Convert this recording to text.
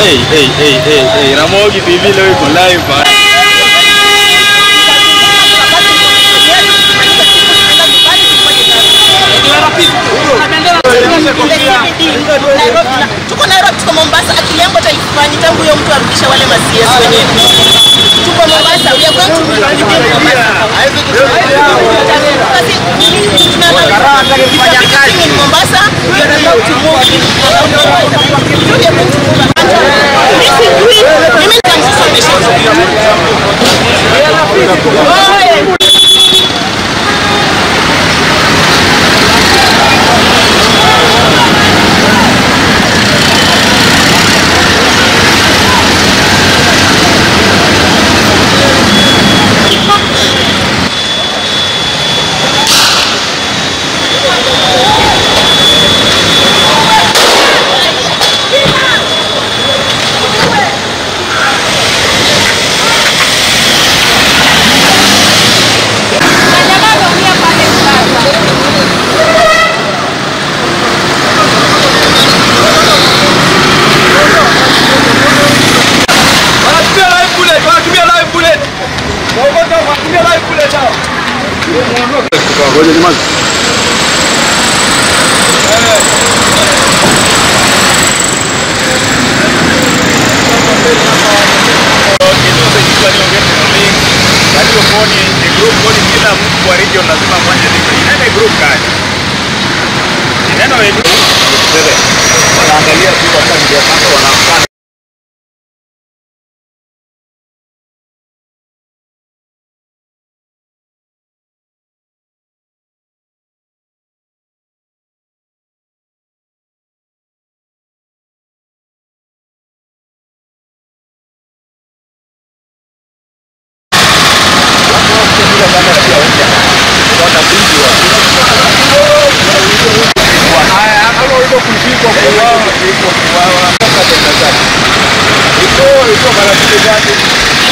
Hey, hey, hey, hey, hey. Ramogi TV leo iko live bana. Tuko Nairobi, tuko Mombasa. Akili yangu hata ifanyi tangu huyo mtu arudishe wale ma CS wenyewe. Tuko Mombasa, we are going to begin Mombasa. Kasi tunataka kufanya kazi in Mombasa, we are about to move in. We are going to move. Mimi sijui, mimi nitamsomesha. Wanatumia live bullet, wanatumia live bullet. Waongoza wanatumia live bullet hao. Ngoja nyamaza. kila mtu kwa region lazima afanye hivyo. Inaenda group gani? Inaenda wewe. Wanaangalia tu hata ndio kama wanafanya Ito, ito, marafiki zake.